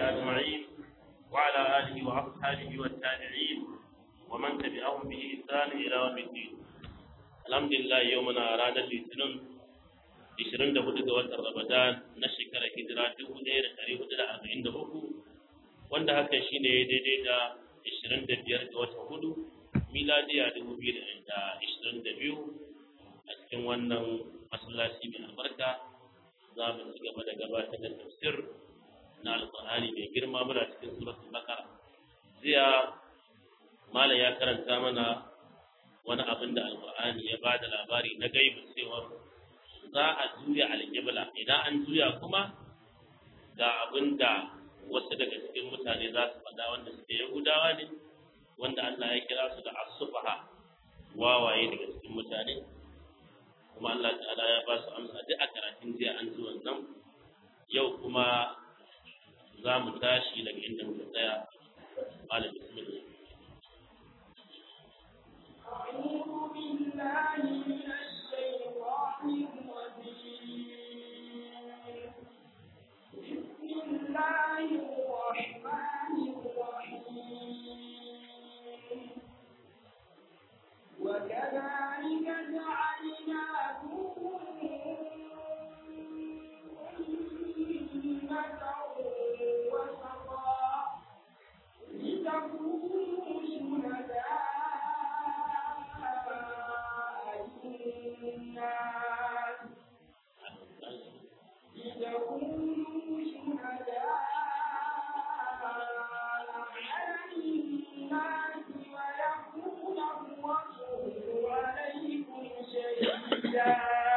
أجمعين وعلى آله وأصحابه والتابعين ومن تبعهم بإحسان إلى يوم الدين الحمد لله يومنا رانا الاثنين 24 ga watan Ramadan na shekarar hijira 1443 wanda hakan shine daidai da 25 ga watan hudu miladiya 2022 a cikin wannan masallaci mai albarka za mu ci gaba da gabatar da tafsir na alƙur'ani mai girma muna cikin suratul baqara jiya malam ya karanta mana wani abin da alƙur'ani ya bada labari na gaibu cewa za a juya alƙibla idan an juya kuma ga abin da wasu daga cikin mutane za su faɗa wanda suke yahudawa ne wanda Allah ya kira su da asufaha wawaye daga cikin mutane kuma Allah ta'ala ya ba su amsa duk a karatun jiya an ji wannan yau kuma za mu tashi daga inda muka tsaya malam bismillah أعوذ بالله من الشيطان الرجيم بسم الله الرحمن الرحيم وكذلك جعلناكم أمة وسطا لتكونوا شهداء على الناس لتكونوا شهداء على الناس ويكون الرسول عليكم شهيدا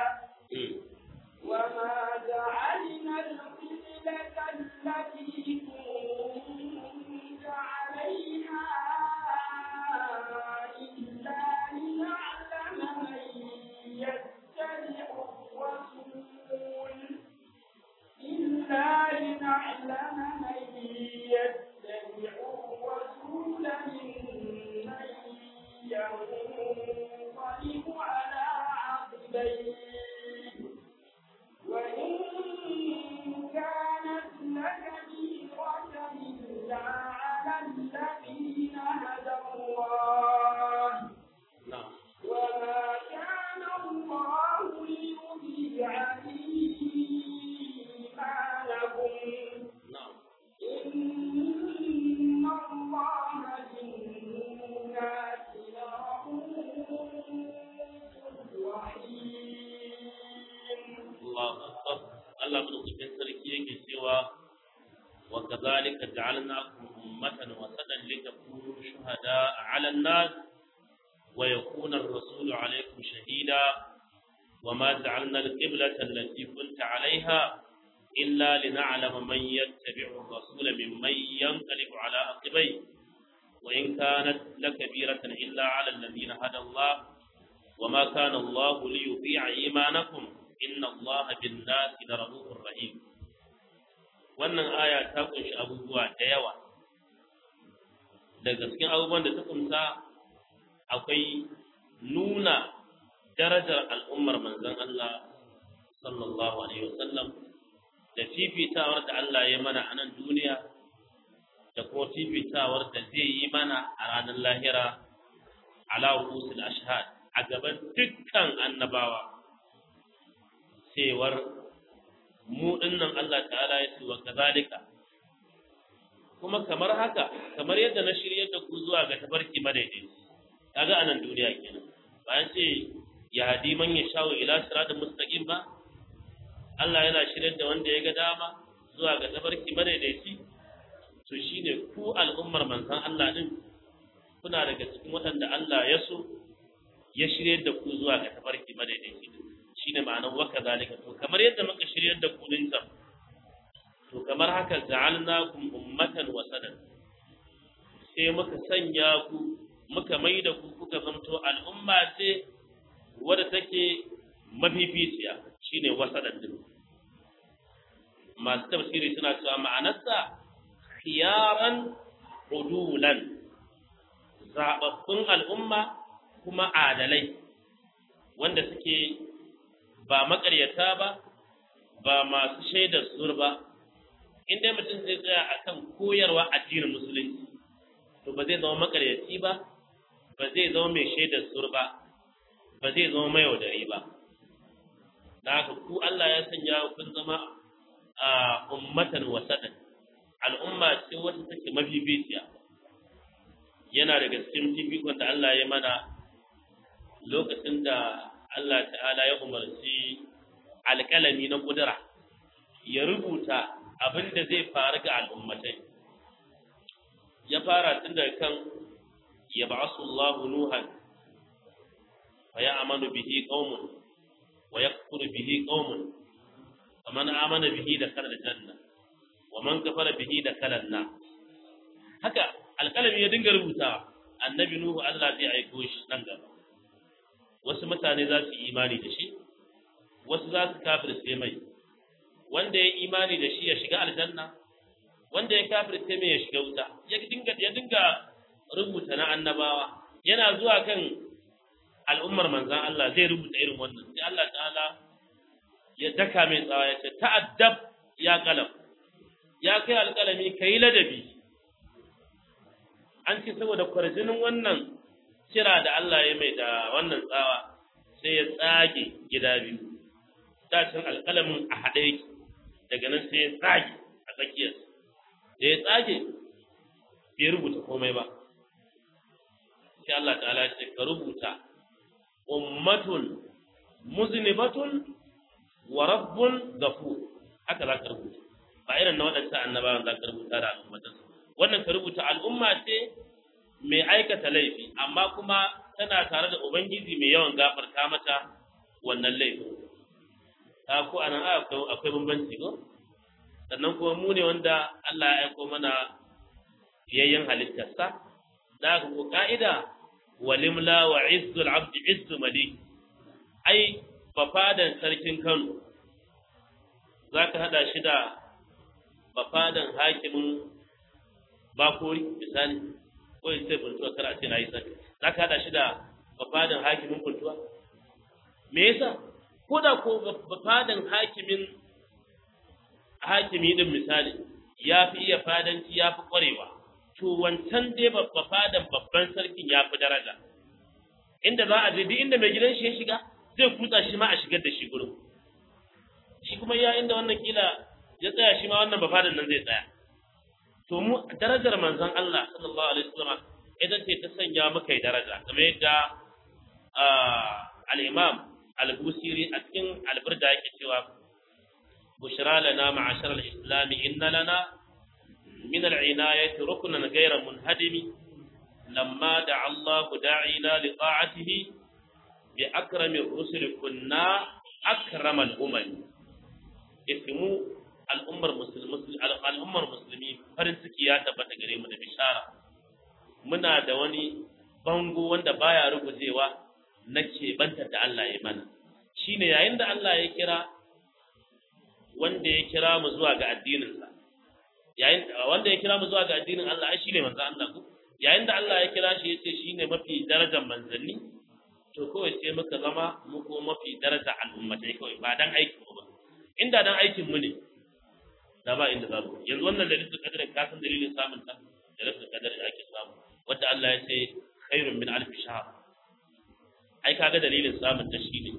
وما جعلنا القبلة التي كنت عليها إلا لنعلم من يتبع الرسول إلا لنعلم من يتبع الرسول ممن ينقلب على عقبيه وإن كانت لكبيرة إلا على الذين هدى الله na'am وما كان الله ليضيع إيمانكم na'am إن الله بالناس لرؤوف رحيم Allahu akbar Allah madaukakin sarki yake cewa wa kadhalika ja'alnakum ummatan wasatan litakunu shuhada'a 'ala an-nas wa yakuna ar-rasulu 'alaykum shahida وما جعلنا القبلة التي كنت عليها إلا لنعلم من يتبع الرسول ممن ينقلب على عقبيه وإن كانت لكبيرة إلا على الذين هدى الله وما كان الله ليطيع إيمانكم إن الله بالناس لرؤوف رحيم wannan aya ta kunshi abubuwa da yawa daga cikin abubuwan da ta kunsa akwai nuna darajar al'ummar manzon Allah sallallahu alaihi wasallam da fifitawar da Allah ya mana a nan duniya da kuma fifitawar da zai yi mana a ranar lahira ala rusul ashhad a gaban dukkan annabawa cewar mu dinnan Allah ta'ala ya ce wa kazalika kuma kamar haka kamar yadda na shiryar da ku zuwa ga tafarki madaidai kaga anan duniya kenan bayan ce ya hadi man ya shawo ila siratal mustaqim ba Allah yana shiryar da wanda ya ga dama zuwa ga tafarki madaidaici to shine ku al'ummar manzon Allah din kuna daga cikin waɗanda Allah ya so ya shiryar da ku zuwa ga tafarki madaidaici shine ma'anar waka zalika to kamar yadda muka shiryar da ku din can to kamar haka ja'alnakum ummatan wasadan sai muka sanya ku muka mai da ku kuka zamto al'umma ce wadda take mafificiya shine wasadan din masu tafsiri suna cewa ma'anarsa khiyaran udulan zababbun al'umma kuma adalai wanda suke ba makaryata ba ba masu shaidar zur ba in dai mutum zai tsaya akan koyarwa addinin musulunci to ba zai zama makaryaci ba ba zai zama mai shaidar sur ba ba zai zama mai yaudari ba da haka ku Allah ya sanya kun zama a ummatan wasatan al'umma ce wata take mabibiciya yana daga cikin fifikon da Allah ya mana lokacin da Allah ta'ala ya umarci alƙalami na ƙudura ya rubuta abin da zai faru ga al'ummatai ya fara tun daga kan ya ba'asu Allah Nuhan wa ya amanu bihi qaumun wa yakfuru bihi qaumun faman amana bihi da kala janna wa man kafara bihi da kala na haka alƙalami ya dinga rubuta annabi Nuhu Allah zai aiko shi nan gaba wasu mutane za su yi imani da shi wasu za su kafirce mai wanda ya imani da shi ya shiga aljanna wanda ya kafirce mai ya shiga wuta ya dinga ya dinga rubuta na annabawa yana zuwa kan al'ummar manzan Allah zai rubuta irin wannan sai Allah ta'ala ya daka mai tsawa ya ce ta'addab ya kalam ya kai alƙalami kai ladabi an ce saboda kwarjinin wannan kira da Allah ya mai da wannan tsawa sai ya tsage gida biyu dacin alƙalamin a haɗe yake daga nan sai ya tsage a tsakiyar da ya tsage bai rubuta komai ba sai Allah ta'ala ce ka rubuta ummatun muznibatun wa rabbun ghafur haka za ka rubuta ba irin na waɗancan annabawan za ka rubuta da al'ummatan wannan ka rubuta al'umma ce mai aikata laifi amma kuma tana tare da ubangiji mai yawan gafarta mata wannan laifin ta ko anan akwai akwai bambanci ko sannan kuma mu ne wanda Allah ya aiko mana yayyan halittarsa da ka ko ka'ida walimla wa izzul abdi izzu malik ai bafadan sarkin Kano zaka hada shi da bafadan hakimin bakori misali ko in sai buntuwa kar a ce na yi sani za ka haɗa shi da bafadan hakimin buntuwa me yasa ko da ko bafadan hakimin hakimi din misali ya fi iya fadanci ya fi ƙwarewa to wancan dai bafadan babban sarkin ya fi daraja inda za a je duk inda mai gidan shi ya shiga zai kutsa shi ma a shigar da shi gurin shi kuma ya inda wannan kila ya tsaya shi ma wannan bafadan nan zai tsaya to mu darajar manzon Allah sallallahu alaihi wasallam idan ce ta sanya muka yi daraja kamar yadda al-Imam al-Busiri a cikin alburda yake cewa bushra lana ma'ashar al-islam inna lana min al-inayati ruknan ghayra munhadimi lamma da'a Allah da'ina li ta'atihi bi akrami ar-rusul kunna akramal umam ismu al'ummar musulmi al'ummar musulmi farin ciki ya tabbata gare mu da bishara muna da wani bango wanda baya rugujewa na keɓantar da Allah ya mana shine yayin da Allah ya kira wanda ya kira mu zuwa ga addininsa yayin wanda ya kira mu zuwa ga addinin Allah ai shine manzo Allah ku yayin da Allah ya kira shi yace shine mafi darajar manzanni to kawai sai muka zama mu ko mafi daraja al'ummatai kawai ba dan aikin mu ba inda dan aikin mu ne da ba inda za mu yanzu wannan lailatul qadr ka san dalilin samun ta lailatul qadr da ake samu wanda Allah ya ce khairun min alf shahr ai kaga dalilin samun ta shine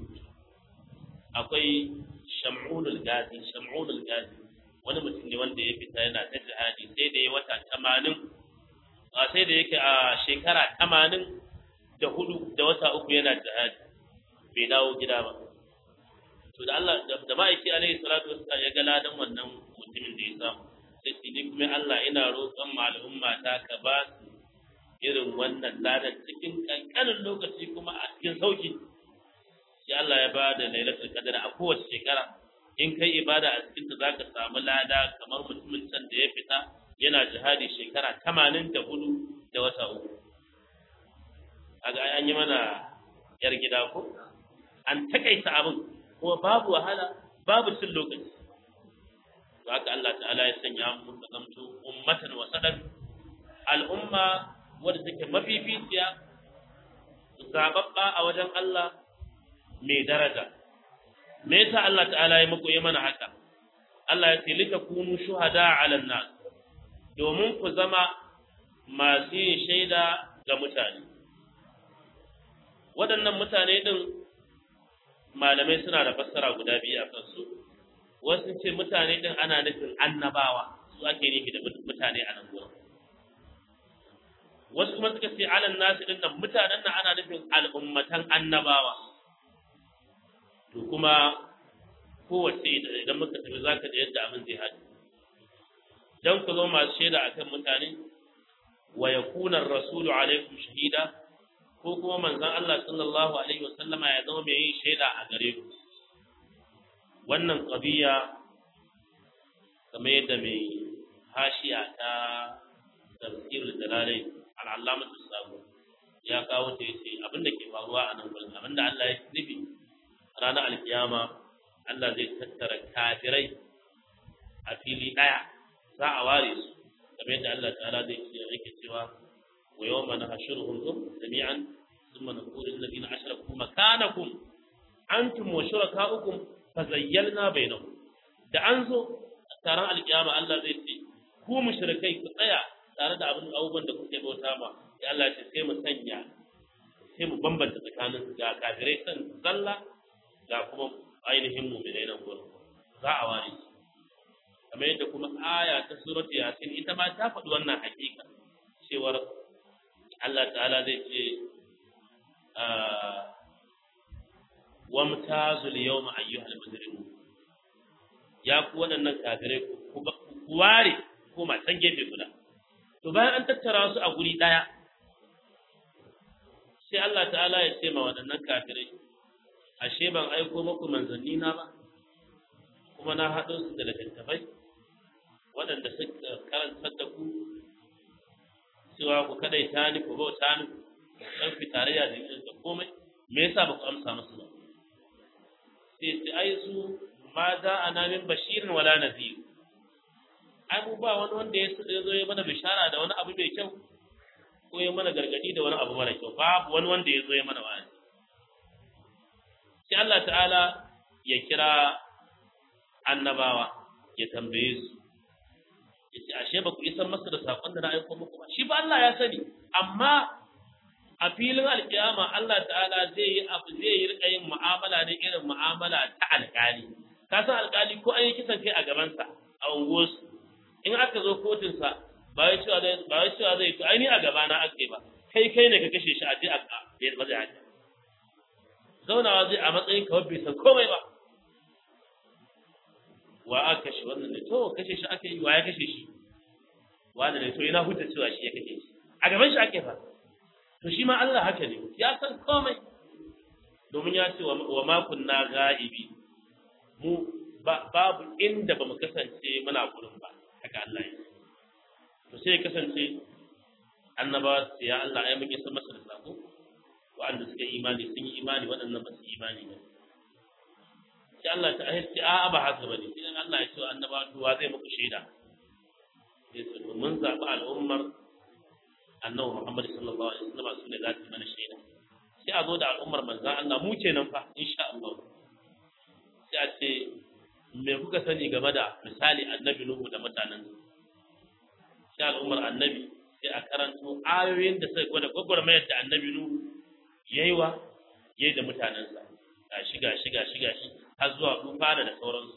akwai sham'unul gazi sham'unul gazi wani mutum ne wanda ya fita yana ta jihadi sai da ya wata 80 a sai da yake a shekara 80 da hudu da wata uku yana jihadi bai dawo gida ba to da Allah da ma'aiki alaihi salatu wassalam ya ga ladan wannan mutumin da ya samu sai ce ni kuma Allah ina roƙon malumma ta ka ba su irin wannan ladan cikin kankanin lokaci kuma a cikin sauki sai Allah ya ba da lailatul qadr a kowace shekara in kai ibada a cikin ta zaka samu lada kamar mutumin can da ya fita yana jihadi shekara 84 da wata uku kaga an yi mana yar gida ko an takaita abin kuma babu wahala babu cin lokaci to haka Allah ta'ala ya sanya mu ka zamto ummatan wasadan al'umma wadda take mafificiya zababba a wajen Allah mai daraja me yasa Allah ta'ala ya muku yi mana haka Allah ya ce litakunu shuhada 'ala nas domin ku zama masu yin shaida ga mutane waɗannan mutane din malamai suna da fassara guda biyu a kansu wasu ce mutane din ana nufin annabawa su ake nufi da mutane a nan gurin wasu kuma suka ce alan nasu din nan mutanen nan ana nufin al'ummatan annabawa to kuma kowace idan muka tafi za ka da yadda abin zai haɗu don ku zo masu shaida a kan mutane wa ya kunar rasulu alaikum shahida ko kuma manzan Allah sallallahu alaihi wasallama ya zama mai yin shaida a gare ku wannan ƙabiya kamar yadda mai hashiya ta tafsirul dalalai al'allamatu sabu ya kawo ta yace abinda ke faruwa a nan gurin abinda Allah ya nufi ranar alkiyama Allah zai tattara kafirai a fili daya za a ware su kamar yadda Allah ta'ala zai ce yake cewa wa yawma nahshuruhum jami'an thumma naqulu lil ladina ashraku makanakum antum wa shurakaukum fazayyalna bainahum da an zo taron alkiyama Allah zai ce ku mushrikai ku tsaya tare da abin abubuwan da kuke bauta ma ya Allah ce sai mu sanya sai mu bambanta tsakanin ga kafirai san zalla ga kuma ainihin mu'minai nan gurin za a ware su kamar yadda kuma aya ta surat yasin ita ma ta faɗi wannan hakika cewar Allah ta'ala zai ce wamtazul yawma ayyuhal mujrimun ya ku waɗannan kafirai ku ware ko matan gefe guda to bayan an tattara su a guri ɗaya sai Allah ta'ala ya ce ma waɗannan kafirai ashe ban aiko muku manzanni na ba kuma na haɗo su da littattafai waɗanda suka karantar da ku cewa ku kadai ta ni ku bauta ni dan fi tarayya da yin da komai me yasa ba ku amsa musu ba sai ce ai su ma za a na min bashirin wala nazir ai mu ba wani wanda ya zo ya mana bishara da wani abu mai kyau ko ya mana gargadi da wani abu mara kyau babu wani wanda ya zo ya mana wa'azi sai Allah ta'ala ya kira annabawa ya tambaye su ya ce ashe ba ku isar masa da saƙon da na aiko muku ba shi ba Allah ya sani amma a filin alƙiyama Allah ta'ala zai yi abu zai yi rika yin mu'amala ne irin mu'amala ta alƙali ka san alƙali ko an yi kisan kai a gabansa a unguwarsu in aka zo kotunsa ba wai cewa zai ba wai cewa zai to ai ni a gaba na aka ba kai kai ne ka kashe shi a je a bai ba zai haka zaunawa zai a matsayin kawai bai san komai ba wa aka kashe wannan ne to kashe shi aka yi wa ya kashe shi wanda ne to ina hujja cewa shi ya kashe shi a gaban shi ake fa to shi ma Allah haka ne ya san komai domin ya ce wa ma kunna ga'ibi mu babu inda ba mu kasance muna gurin ba haka Allah ya to sai ya kasance annabawa sai ya Allah ai muke san masa da sako wa'anda suka imani sun yi imani waɗannan ba su imani ba sai Allah ta ahirci a ba haka bane sai Allah ya ce wa annabawa to wa zai muku shaida sai su mun zaɓi al'ummar annabi Muhammad sallallahu alaihi wasallam su ne za su mana shaida sai a zo da al'ummar manzon Allah mu kenan fa insha Allah sai a ce me kuka sani game da misali annabi Nuhu da mutanen sai al'ummar annabi sai a karanto ayoyin da sai gwada gwagwarmayar da annabi Nuhu yayi wa yayi da mutanensa gashi gashi gashi gashi har zuwa tufana da sauransu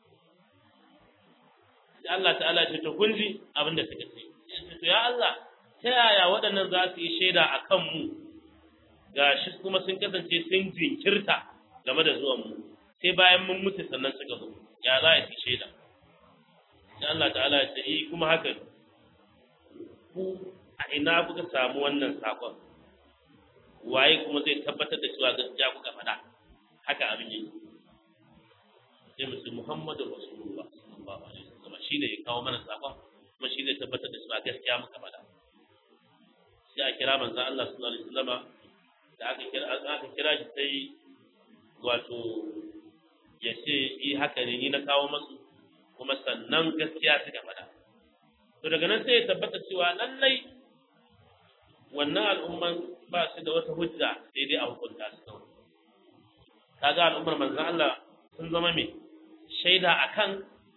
sai Allah ta'ala ce to kun ji abin da suka ce to ya Allah ta yaya waɗannan za su yi shaida a kan mu gashi kuma sun kasance sun jinkirta game da zuwan mu sai bayan mun mutu sannan suka zo ya za a yi shaida sai Allah ta'ala ya ce eh kuma haka ku a ina kuka samu wannan sakon waye kuma zai tabbatar da cewa gaskiya kuka faɗa haka abin yake sai mu ce Muhammadu Rasulullah sallallahu alaihi wasallam shine ya kawo mana sakon kuma shi zai tabbatar da cewa gaskiya muka faɗa sai a kira manzo Allah sallallahu alaihi wasallam da aka kira aka kira shi sai wato ya ce yi haka ne ni na kawo masu kuma sannan gaskiya suka faɗa to daga nan sai ya tabbata cewa lallai wannan al'umman ba su da wata hujja sai dai a hukunta su kawai kaga al'ummar manzon Allah sun zama me shaida akan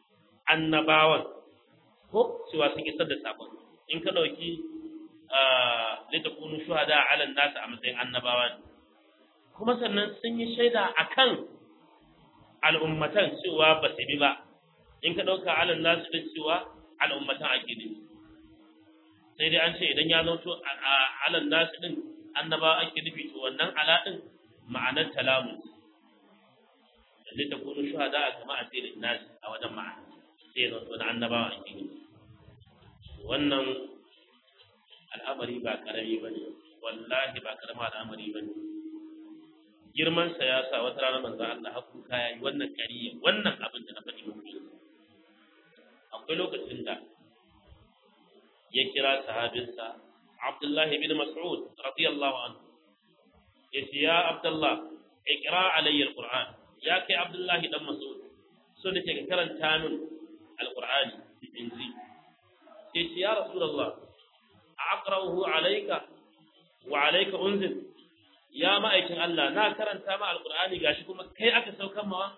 annabawan ko cewa sun isar da sakon in ka dauki litakunu shuhada ala nas a matsayin annabawa ne kuma sannan sun yi shaida akan al'ummatan cewa ba su bi ba in ka dauka ala nas din cewa al'ummatan ake nufi sai dai an ce idan ya zauto ala nas din annabawa ake nufi to wannan ala din ma'anar talamu litakunu shuhada kama asirin nas a wajen ma'ana sai ya zauto da annabawa ake nufi wannan al'amari ba karami ba ne wallahi ba karama al'amari ba ne girmansa ya sa wata rana manzo Allah haku kaya yi wannan kariya wannan abin da na faɗi muku akwai lokacin da ya kira sahabinsa Abdullahi bin Mas'ud radiyallahu anhu ya ce ya Abdullah ikra alayya alquran ya kai Abdullahi dan Mas'ud so nake ka karanta min alqur'ani in ji sai ce ya rasulullah aqra'uhu alayka wa alayka unzil ya ma'aikin Allah na karanta ma alqur'ani gashi kuma kai aka saukan mawa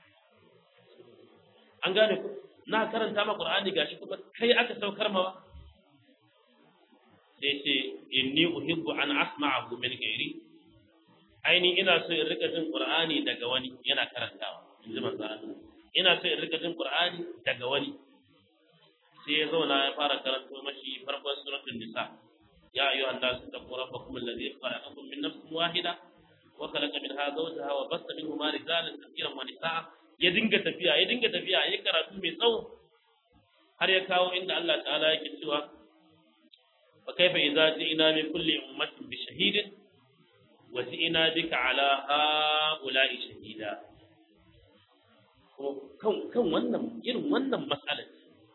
an gane ku na karanta ma qur'ani gashi kuma kai aka saukar mawa sai ce inni uhibbu an asma'ahu min ghairi aini ina so in rika jin qur'ani daga wani yana karantawa in ji manzo Allah ina so in rika jin qur'ani daga wani sai ya zauna ya fara karanto mashi farkon suratul nisa ya ayyuha an-nas taqu rabbakum alladhi khalaqakum min nafsin wahida wa khalaqa minha zawjaha wa bassa minhuma rijalan kathiran wa nisaa ya dinga tafiya ya dinga tafiya ya karatu mai tsawo har ya kawo inda Allah ta'ala yake cewa fa kaifa idza ji'na min kulli ummatin bi shahidin wa ji'na bika ala ha'ula'i shahida kan kan wannan irin wannan mas'alar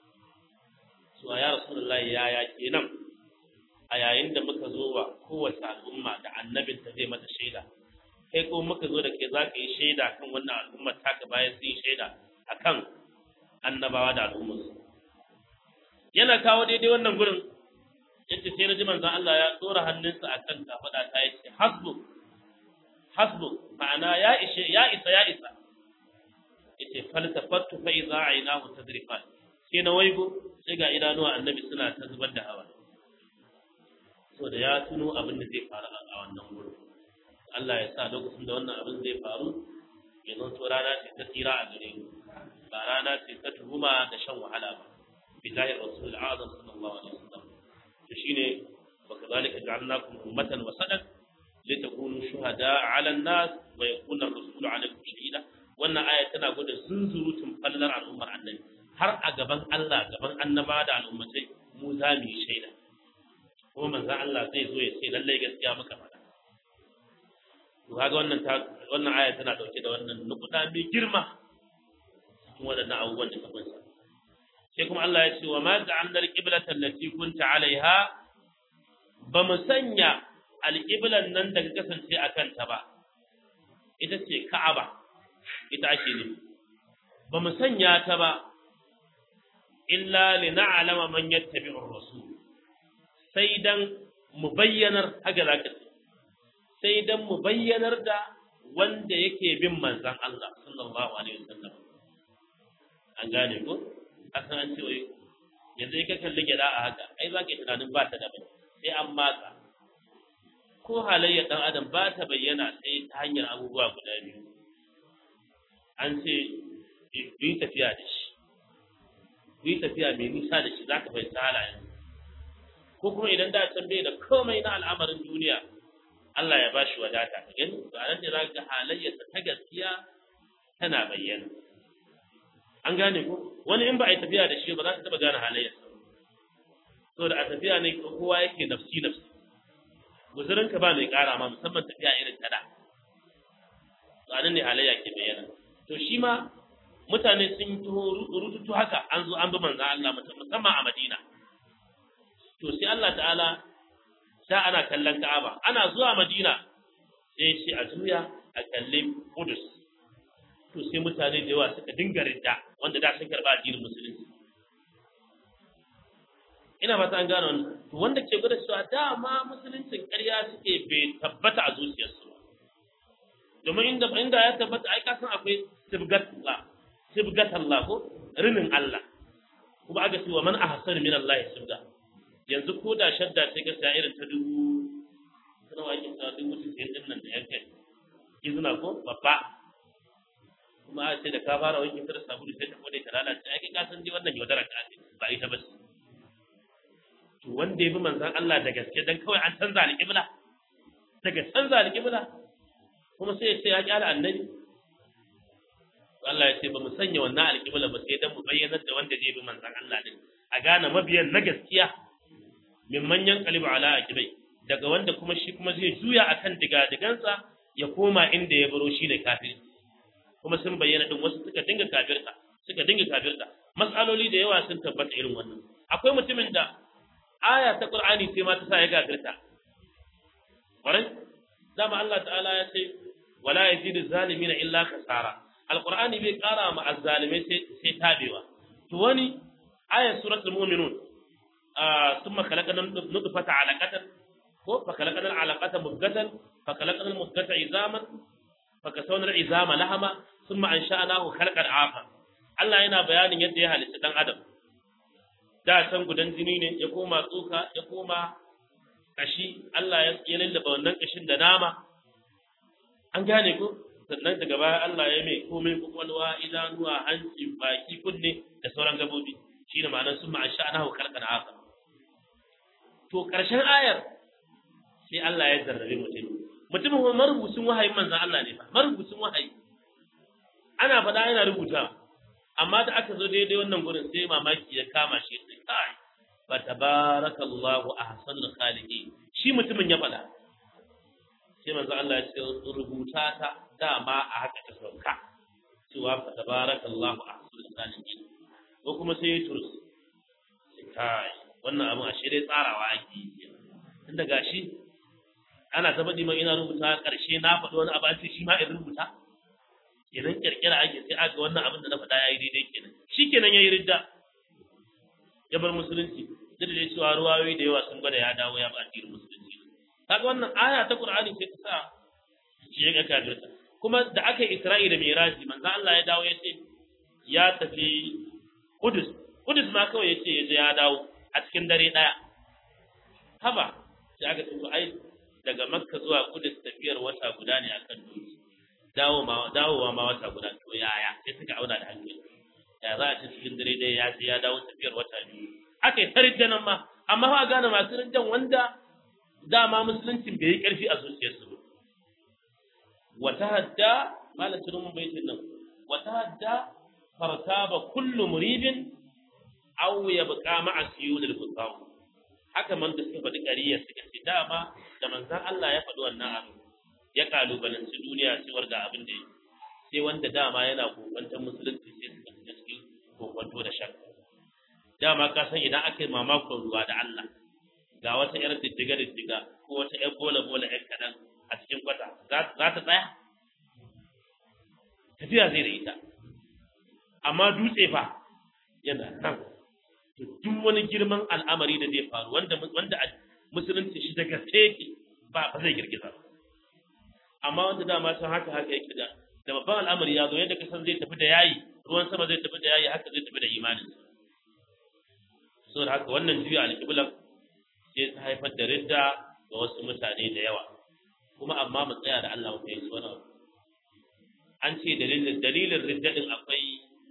cewa ya rasulullahi yaya kenan a yayin da muka zo wa kowace al'umma da annabin ta zai mata shaida kai ko muka zo da kai za ka yi shaida kan wannan al'ummar taka bayan sun yi shaida akan annabawa da al'ummarsu yana kawo daidai wannan gurin yace sai na ji manzon Allah ya tsora hannunsa akan kafada ta yace hasbu hasbu ma'ana ya ishe ya isa ya isa yace faltafattu fa idza aynahu tadrifan sai na waigo sai ga idanuwa annabi suna ta zubar da hawa so da ya tuno abin da zai faru a wannan gurin Allah ya sa lokacin da wannan abin zai faru ya zanto rana ce ta tsira a gare mu ba rana ce ta tuhuma da shan wahala ba bidahi rasul azam sallallahu alaihi wasallam to shine wa kadhalika ja'alnakum ummatan wasatan litakunu shuhada 'ala an-nas wa yakuna ar-rasulu 'alaykum shahida wannan aya tana gwada zunzurutun fallar al'ummar annabi har a gaban Allah gaban annaba da al'ummatai mu za mu yi shaida kuma manzon Allah zai zo ya ce lallai gaskiya muka faɗa to kaga wannan ta wannan aya tana dauke da wannan nukuda mai girma cikin waɗannan abubuwan da ka kunsa sai kuma Allah ya ce wa ma ja'alna al-qiblata allati kunta 'alaiha ba mu sanya al-qiblan nan da ka kasance a kanta ba ita ce Ka'aba ita ake nufi ba mu sanya ta ba illa lina'lama man yattabi'u ar-rasul sai dan mu bayyanar haka zaka ce sai dan mu bayyanar da wanda yake bin manzon Allah sallallahu alaihi wasallam an gane ko asan an ce wai yanzu ka kalli gida a haka ai za ka yi tunanin ba ta da bai sai an matsa ko halayyar dan adam ba ta bayyana sai ta hanyar abubuwa guda biyu an ce yi tafiya da shi yi tafiya mai nisa da shi za ka fahimci halayen ko kuma idan da can bai da komai na al'amarin duniya Allah ya ba shi wadata ka gani to a nan ne za ka ga halayyarsa ta gaskiya tana bayyana an gane ko wani in ba a yi tafiya da shi ba za ka taɓa gane halayyarsa so da a tafiya ne kowa yake nafsi nafsi guzurinka ba mai ƙara ma musamman tafiya irin ta da to a nan ne halayya ke bayyana to shi ma mutane sun taho rututu haka an zo an bi manzan Allah musamman a Madina to sai Allah ta'ala da ana kallon Ka'aba ana zuwa Madina sai ce a juya a kalli Qudus to sai mutane da yawa suka dinga ridda wanda da sun karba addinin musulunci ina fata an gano wannan to wanda ke gwada cewa dama musuluncin ƙarya suke bai tabbata a zuciyarsu ba domin inda inda ya tabbata ai ka san akwai sibgatullah sibgatullah ko rinin Allah kuma aka ce wa man ahsan min Allah subda yanzu ko da shadda sai ka sa irin ta dubu kana wa kin sa dubu cikin din nan da yanke izina ko babba kuma a ce da ka fara wankin ta da sabulu sai ta kode ta lalace ai ka san dai wannan yaudara ka ce ba ita ba ce to wanda ya bi manzon Allah da gaske dan kawai an canza alƙibla daga canza alƙibla kuma sai ya ce ya kyala annabi Allah ya ce ba mu sanya wannan alƙibla ba sai dan mu bayyanar da wanda zai bi manzon Allah din a gane mabiyan na gaskiya min manyan qalibu ala aqibai daga wanda kuma shi kuma zai juya akan digadigansa ya koma inda ya baro shi da kafiri kuma sun bayyana din wasu suka dinga kafirta suka dinga kafirta mas'aloli da yawa sun tabbata irin wannan akwai mutumin da aya ta Qur'ani sai ma ta sa ya kafirta ƙwarai dama Allah ta'ala ya ce wala yazidu zalimina illa khasara alqur'ani bai ƙara ma azzalimai sai sai tabewa to wani ayat suratul mu'minun thumma khalaqna nutfata 'alaqatan ko fa khalaqna al'alaqata mudghatan fa khalaqna al-mudghata 'izaman fa kasawna al-'izama lahama thumma ansha'nahu khalqan 'afa Allah yana bayanin yadda ya halitta dan adam da san gudan jini ne ya koma tsoka ya koma kashi Allah ya lallaba wannan kashin da nama an gane ko sannan daga baya Allah ya mai komai kwakwalwa idanuwa hanci baki kunne da sauran gabobi shine ma'anar sun ma'an sha'anahu khalqan 'afa to karshen ayar sai Allah ya zarrabe mutum mutumin kuma marubucin wahayin manzan Allah ne fa marubucin wahayi ana faɗa yana rubuta amma da aka zo daidai wannan gurin sai mamaki ya kama shi sai kai fa tabarakallahu ahsanul khaliqin shi mutumin ya faɗa sai manzan Allah ya ce rubuta ta dama a haka ta sauka cewa fa tabarakallahu ahsanul khaliqin ko kuma sai ya turus sai kai wannan abin a dai tsarawa ake yi tunda gashi ana ta faɗi ina rubuta ƙarshe na faɗi wani abu an ce shi ma in rubuta kenan kirkira ake sai aka wannan abin da na faɗa yayi daidai kenan shi kenan yayi ridda ya bar musulunci duk da cewa ruwayoyi da yawa sun gwada ya dawo ya ba addinin musulunci kaga wannan aya ta qur'ani sai ta sa shi ya ga kafirta kuma da aka yi isra'i da miraji manzo Allah ya dawo ya ce ya tafi kudus kudus ma kawai ya ce ya je ya dawo a cikin dare daya haba sai aka ce to ai daga makka zuwa kudus tafiyar wata guda ne akan doki dawowa ma wata guda to yaya sai suka auna da hankali ya za a ci cikin dare dai ya ce ya dawo tafiyar wata biyu aka yi ta rijjanan ma amma fa gane masu rijjan wanda dama musuluncin bai yi karfi a zuciyarsu ba wata hadda malamin mun baitin nan wata hadda fartaba kullu muribin aw yabqa ma'a siyudil fusaw haka man da suka faɗi ƙariya suka ce dama da manzan Allah ya faɗi wannan abu ya kalubalanci duniya cewar ga abin da yi sai wanda dama yana kokwantar musulunci sai suka shiga cikin kokwanto da shakka dama ka san idan aka yi mamakon ruwa da Allah ga wata yar diddiga diddiga ko wata yar bola bola yar kaɗan a cikin kwata za ta tsaya tafiya zai da ita amma dutse fa yana nan duk wani girman al'amari da zai faru wanda wanda musulunci shi daga yake ba ba zai girgiza ba amma wanda dama san haka haka yake da da babban al'amari ya zo yadda ka san zai tafi da yayi ruwan sama zai tafi da yayi haka zai tafi da imanin saboda haka wannan juya alƙiblan sai ta haifar da ridda ga wasu mutane da yawa kuma amma mu tsaya da Allah mu fahimci wannan an ce dalilin dalilin ridda din akwai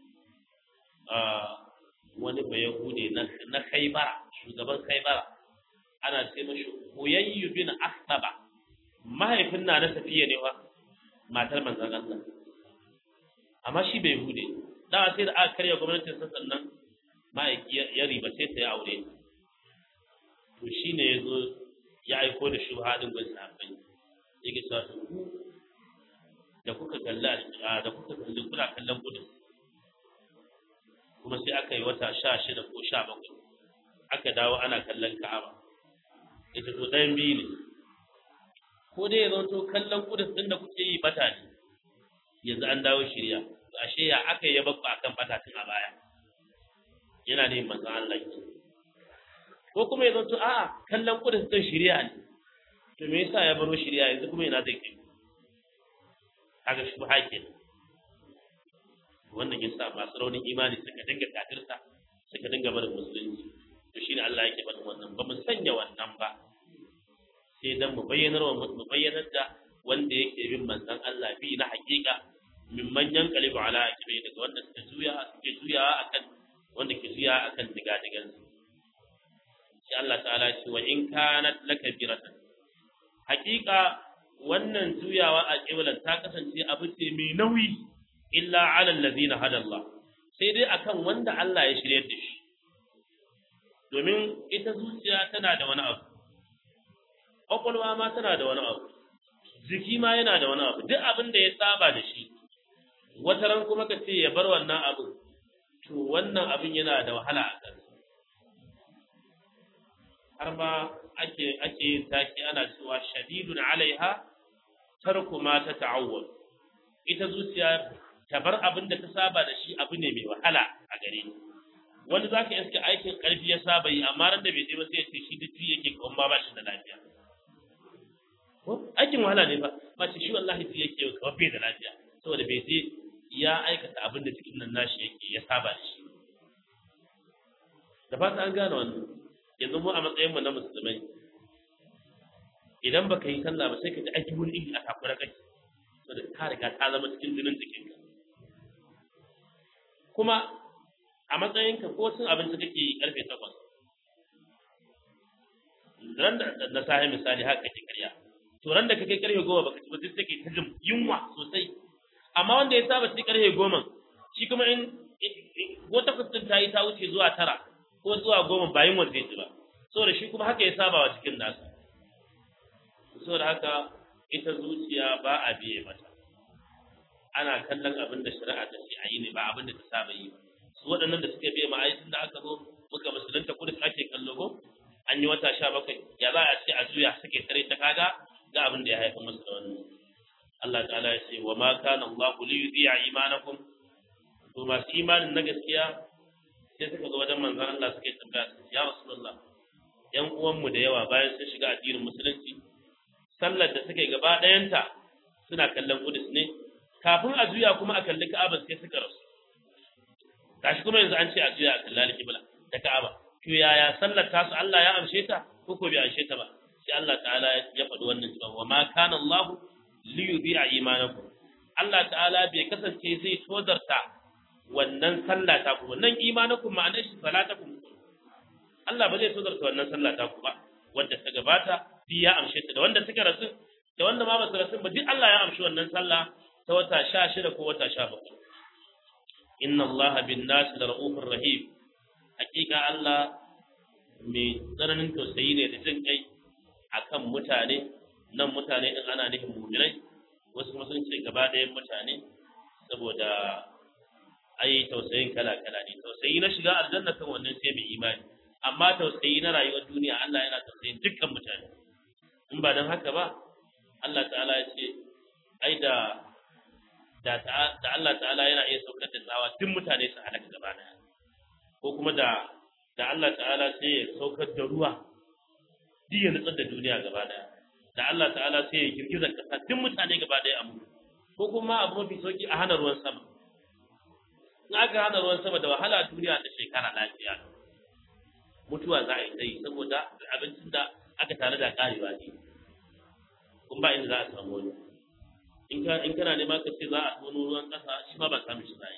wani bayahude na kaibara shugaban kaibara ana ce mashi huyayyu bin asaba mahaifin na na tafiya ne wa matar manzan Allah amma shi bai hude da sai da aka karya gwamnatin sa sannan ma'aiki ya riba sai ta yi aure to shine ya zo ya aiko da shubha din gwai sahabbai yake cewa to ku da kuka kalla da kuka kalli kuna kallon gudun kuma sai aka yi wata sha shida ko sha bakwai aka dawo ana kallon ka'aba ita to ɗayan biyu ne ko dai ya zanto kallon kudus ɗin da kuke yi bata ne yanzu an dawo shirya to ashe ya aka yi bakku akan bata tun a baya yana ne manzon Allah ke ko kuma ya zanto a'a kallon kudus ɗin shirya ne to me yasa ya baro shirya yanzu kuma yana zai kai kaga shi ba kenan wannan yasa masu raunin imani suka dinga kafirta suka dinga barin musulunci to shine Allah yake faɗin wannan ba mu sanya wannan ba sai dan mu bayyanar wa mu bayyanar da wanda yake bin manzon Allah bi na hakika min manyan kalibu ala akibai daga wanda suka juya suke juya akan wanda ke juya akan digadigan su sai Allah ta'ala ya ce wa in kanat lakabiratan hakika wannan juyawa a kiblan ta kasance abu ce mai nauyi illa ala allazina hada Allah sai dai akan wanda Allah ya shirye da shi domin ita zuciya tana da wani abu ƙwaƙwalwa ma tana da wani abu jiki ma yana da wani abu duk abin da ya saba da shi wata ran kuma ka ce ya bar wannan abin to wannan abin yana da wahala a kansa har ma ake ake yin taki ana cewa shadidun alaiha tarku ma ta ta'awwal ita zuciya ta bar abin da ta saba da shi abu ne mai wahala a gare ni wanda zaka iska aikin karfi ya saba yi amma ran da bai je ba sai ya ce shi duk yake kawai ba ba shi da lafiya ko aikin wahala ne ba ba ce shi wallahi ji yake kawai bai da lafiya saboda bai je ya aikata abin da cikin nan nashi yake ya saba da shi da fata an gane wannan yanzu mu a matsayin mu na musulmai idan baka yi sallah ba sai ka ji aiki wani iri a takura kai saboda ta riga ta zama cikin jinin jikinka kuma a matsayinka ko cin abinci kake yi karfe takwas ran da na sahi misali haka kake karya to ran da kake karfe goma baka ci ba sai kake ta jin yunwa sosai amma wanda ya saba ci karfe goma shi kuma in ko takwas din ta yi ta wuce zuwa tara ko zuwa goma ba yunwa zai ci ba saboda shi kuma haka ya saba wa cikin nasa saboda haka ita zuciya ba a biye mata ana kallon abin da shari'a ta ce a yi ne ba abin da ta saba yi ba su waɗannan da suka biye ma ai da aka zo muka musulunta kudu ake kallo ko an yi wata sha bakwai ya za a ce a juya suke tare ta kaga ga abin da ya haifa musu da wannan Allah ta'ala ya ce wa ma kana Allah li yudhi'a imanakum to masu imanin na gaskiya sai suka zo wajen manzon Allah suke tambaya ya rasulullah yan uwanmu da yawa bayan sun shiga addinin musulunci sallar da suka yi gaba ɗayanta suna kallon kudus ne kafin a juya kuma a kalli ka'aba sai suka rasu gashi kuma yanzu an ce a juya a kalli alƙibla da ka'aba to yaya sallar tasu Allah ya amshe ta ko ko bai amshe ta ba sai Allah ta'ala ya faɗi wannan cewa wa ma kana Allah li yudhi'a imanakum Allah ta'ala bai kasance zai tozarta wannan sallah ta ku wannan imanakum ma'anar shi salatakum Allah ba zai tozarta wannan sallah ta ku ba wanda ta gabata duk ya amshe ta da wanda suka rasu da wanda ma ba su rasu ba duk Allah ya amshi wannan sallah ta wata sha shida ko wata sha bakwai inna Allah bin nasi da ra'ufur rahim hakika Allah mai tsananin tausayi ne da jin kai akan mutane nan mutane din ana nufin mu'minai wasu kuma sun ce gaba ɗayan mutane saboda ai tausayin kala kala ne tausayi na shiga aljanna kan wannan sai mai imani amma tausayi na rayuwar duniya Allah yana tausayin dukkan mutane in ba don haka ba Allah ta'ala ya ce ai da da da Allah ta'ala yana iya saukar da tsawa duk mutane su halaka gaba daya ko kuma da da Allah ta'ala sai ya saukar da ruwa duk ya nutsar da duniya gaba daya da Allah ta'ala sai ya girgiza kasa duk mutane gaba daya a mutu ko kuma abu mafi sauki a hana ruwan sama in aka hana ruwan sama da wahala duniya ta shekara lafiya mutuwa za a yi tsayi saboda abincin da aka tare da karewa ne kun ba inda za a samu wani in kana nema ka ce za a tono ruwan ƙasa shi ma ba samun shi zai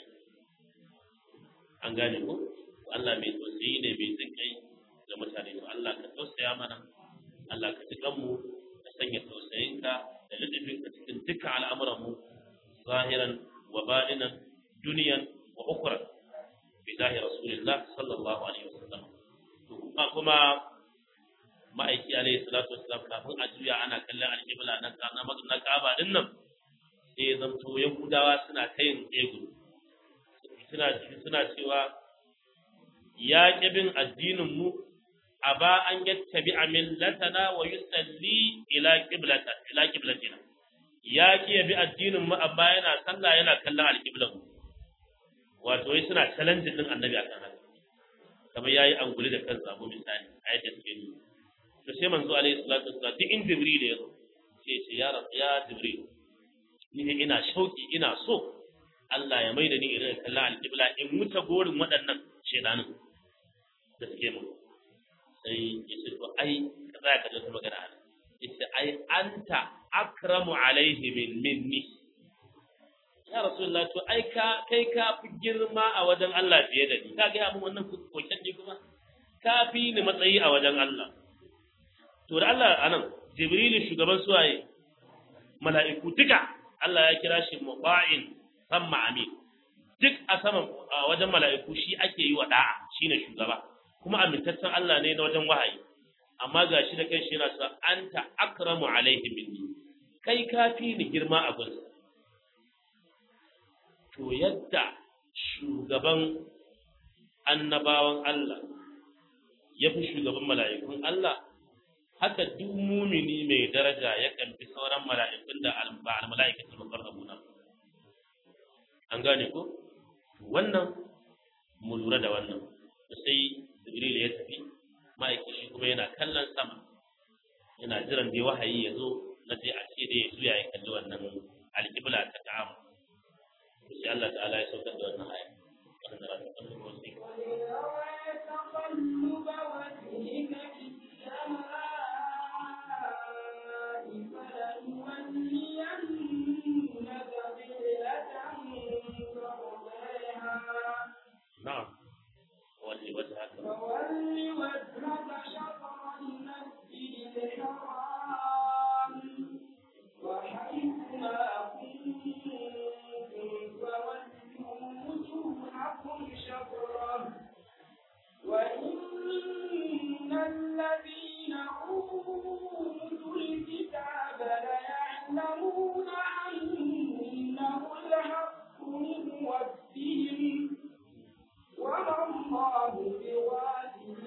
an gane ko Allah mai tausayi ne mai jin kai ga mutane to Allah ka tausaya mana Allah ka ji kanmu ka sanya tausayinka da lutufinka cikin dukkan al'amuran mu zahiran wa batinan duniyan wa ukhra bi zahi rasulillah sallallahu alaihi wasallam to kuma ma'aiki alaihi salatu wassalam kafin a juya ana kallon alƙibla na na na Ka'aba din nan sai ya zanto Yahudawa suna ta yin ego suna suna cewa ya bin addinin mu aba an yattabi millatana wa yusalli ila qiblata ila qiblatina ya ki bi addinin mu amma yana sallah yana kallon alƙiblan mu wato wai suna challenge din annabi akan haka kamar yayi anguli da kansa ko misali a yadda suke nuna to sai manzo alaihi salatu wassalam duk in jibril ya zo sai ce ya rab ya jibril ni ne ina shauki ina so Allah ya maida ni irin kallon alqibla in muta gorin waɗannan shedanin da suke mu sai ya ce to ai ka tsaya ka ji magana ana yace ai anta akramu alaihi min minni ya rasulullah to ai ka kai ka fi girma a wajen Allah fiye da ni ka ga mun wannan koken ne kuma ka fi ni matsayi a wajen Allah to da Allah anan jibrilu shugaban suwaye mala'iku duka Allah ya kira shi muba'in samma amin duk a saman a wajen mala'iku shi ake yi wa da'a shine shugaba kuma amintaccen Allah ne na wajen wahayi amma ga shi da kai shi yana cewa anta akramu alaihi minni kai ka fi ni girma a gunsa to yadda shugaban annabawan Allah ya fi shugaban mala'ikun Allah haka duk mumini mai daraja ya fi sauran mala'ikun da ba al-mala'ikatul muqarrabuna an gane ko wannan mu lura da wannan sai Jibril ya tafi ma'aiki shi kuma yana kallon sama yana jiran dai wahayi ya zo na dai a ce dai ya juya ya kalli wannan alƙibla ta ta'amu sai Allah ta'ala ya saukar da wannan aya wannan da ta kalli wasu تقلب وجهك في السماء فلنولينك قبلة ترضيها na'am walli wajhaka فول وجهك شطر المسجد الحرام وحيث ما كنتم فولوا وجوهكم شطره وإن الذين أوتوا الكتاب ليعلمون أنه الحق من ربهم وما الله بغافل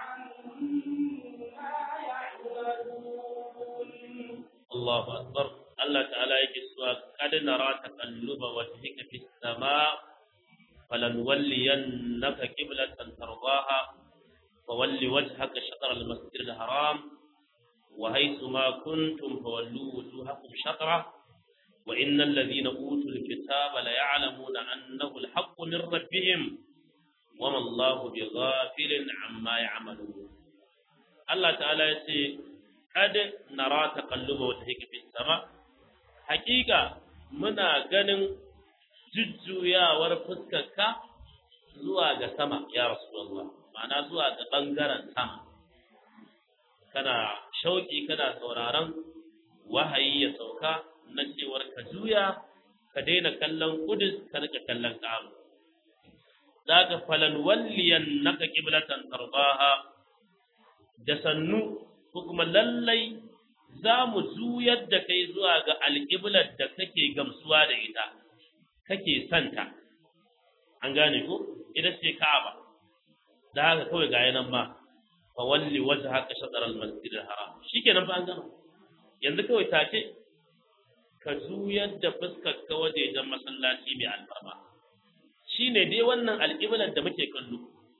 عما يعملون Allahu akbar Allah ta'ala yake cewa kad nara taqalluba wajhika fis sama falanwalliyannaka qiblatan tardaha fawalli wajhaka shatr al-masjid al-haram wa haythu ma kuntum fawallu wujuhakum shatra wa innal ladhina utul kitaba la ya'lamuna annahu al-haqqu min rabbihim wama Allahu bighafilin amma ya'malun Allah ta'ala yace kad nara taqalluba wajhika fis sama hakika muna ganin jujjuyawar fuskarka zuwa ga sama ya rasulullah ma'ana zuwa ga bangaren sama kana shauki kana sauraron wahayi ya sauka na cewar ka juya ka daina kallon kudus ka rika kallon ka'aba zaka falan walliyan naka qiblatan tarbaha da sannu ko kuma lallai za mu juyar da kai zuwa ga alƙiblar da kake gamsuwa da ita kake santa an gane ko ita ce ka'aba da haka kawai ga yanan ma fa walli wajhaka shatr al-masjid al-haram shikenan fa an gama yanzu kawai take ka juyar da fuskar ka wajejen masallaci mai alfarma shine dai wannan alƙiblar da muke kallo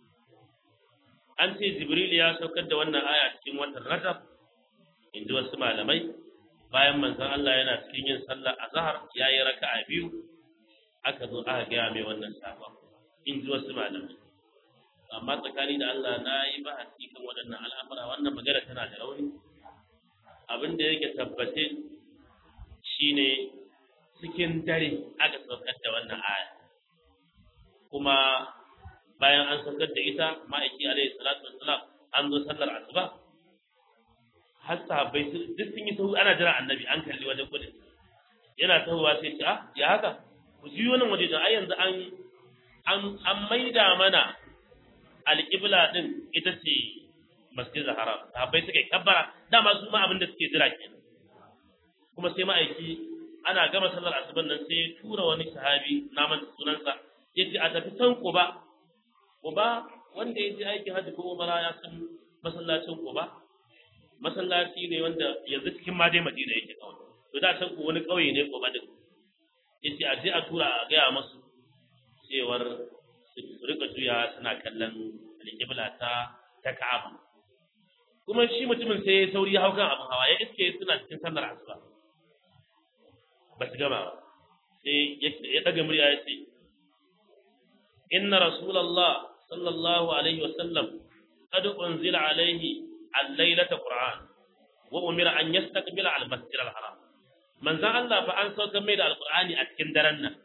an ce jibril ya saukar da wannan aya cikin watan rajab in ji wasu malamai bayan manzon Allah yana cikin yin sallar azhar ya yi raka'a biyu aka zo aka gaya mai wannan sabon in ji wasu malamai amma tsakani da Allah na yi bahasi kan waɗannan al'amura wannan magana tana da rauni abin da yake tabbace shine cikin dare aka saukar da wannan aya kuma bayan an saukar da ita ma'aiki alaihi salatu wassalam an zo sallar asuba har sahabbai duk sun yi sahu ana jira annabi an kalli wajen kudin yana tahowa sai ce ah ya haka ku ji wannan waje don ai yanzu an an an maida mana alƙibla din ita ce masjidil haram sahabbai suka yi kabbara dama su ma abin da suke jira kenan kuma sai ma'aiki ana gama sallar asuban nan sai ya tura wani sahabi naman sunansa ya ce a tafi san ba Quba wanda ya je aikin hajji ko umara ya san masallacin Quba masallaci ne wanda yanzu cikin ma dai Madina yake kawai to da san ko wani kauye ne Quba din yace a je a tura a gaya masu cewar su rika juya suna kallon alƙibla ta ta Ka'aba kuma shi mutumin sai ya sauri ya hau kan abin hawa ya iske suna cikin sallar asuba ba su gama ba sai ya daga murya ya ce inna rasulallah sallallahu alaihi wasallam qad unzila alayhi al-lailata qur'an wa umira an yastaqbila al-masjid al-haram manzon Allah fa an sauka mai da alqur'ani a cikin daren nan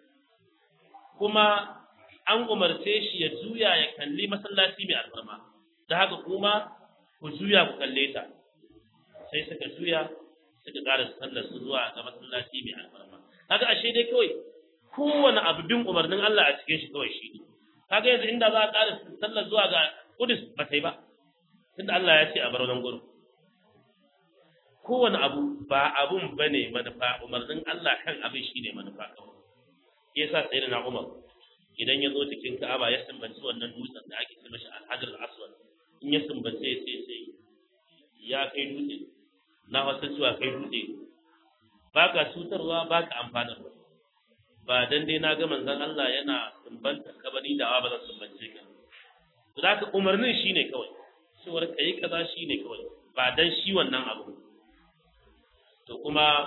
kuma an umarce shi ya juya ya kalli masallaci mai alfarma da haka kuma ku juya ku kalle ta sai suka juya suka ƙara sallar su zuwa ga masallaci mai alfarma kaga ashe dai kawai kowane abu bin umarnin Allah a cikin shi kawai shi ne kaga yanzu inda za a ƙara sallar zuwa ga Kudus ba ta yi ba tunda Allah ya ce a bar wannan gurin kowane abu ba abun bane manufa umarnin Allah kan abin shine manufa kawai yasa sayyidina Umar idan ya zo cikin Ka'aba ya sumbanci wannan dutsen da ake ce mashi Al-Hajar Al-Aswad in ya sumbace sai sai ya kai dutse na wasu cewa kai dutse ba ka cutarwa ba ka amfanarwa ba dan dai na ga manzon Allah yana sumbanta kabari da ba zan sumbance ka to da umarnin shine kawai cewar kai kaza shine kawai ba dan shi wannan abu to kuma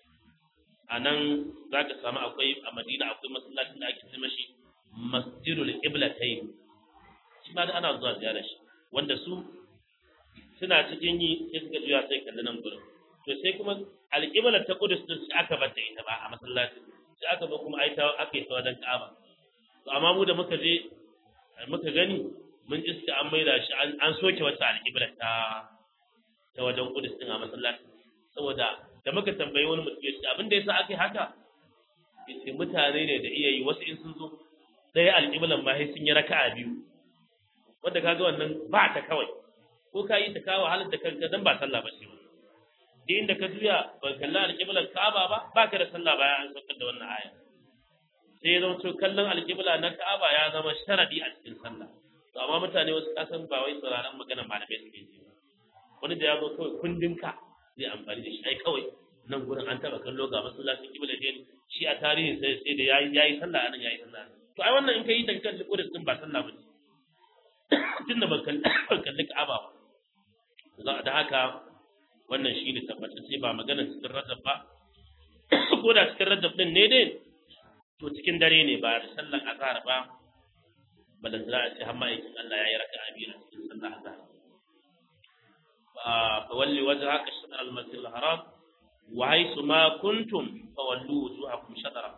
a nan za ka samu akwai a madina akwai masallacin da ake ce mashi masjidul iblatayn shi ma da ana zuwa ziyara shi wanda su suna cikin yi sai suka juya sai kalli nan gurin to sai kuma alƙibla ta kudus din sai aka bata ita ba a masallaci sai aka zo kuma ai ta aka yi ta wajen ka'aba to amma mu da muka je muka gani mun iska an maida shi an soke wata alƙibla ta ta wajen kudus din a masallaci saboda da muka tambayi wani mutum ya ce abin da yasa aka yi haka yace mutane ne da iya yi wasu in sun zo ɗaya alƙiblan ma sai sun yi raka'a biyu wanda kaga wannan ba ta kawai ko ka yi ta kawo halar da kanka dan ba sallah ba ce ba duk inda ka juya ba kalla alƙiblar Ka'aba ba ba ka da sallah bayan an saukar da wannan aya sai zama to kallon alƙibla na Ka'aba ya zama sharadi a cikin sallah to amma mutane wasu kasan ba wai sauraron maganar malamai suke ji ba wani da ya zo kawai kundin ka zai amfani da shi ai kawai nan gurin an taba kallo ga masallacin kibla ne shi a tarihin sai sai da yayi yayi sallah anan yayi sallah to ai wannan in ka yi ta kan kudus din ba sallah ba ce tunda ban kalli Ka'aba ba za da haka wannan shi ne tabbatacce ba maganar cikin rajab ba ko da cikin rajab din ne dai to cikin dare ne ba da sallan azhar ba balan za a ce har ma'aikin Allah ya yi raka a biyu a cikin sallar azhar fa walli wajhaka shatr al-masjid al-haram wa haythu ma kuntum fa wallu wujuhakum shatara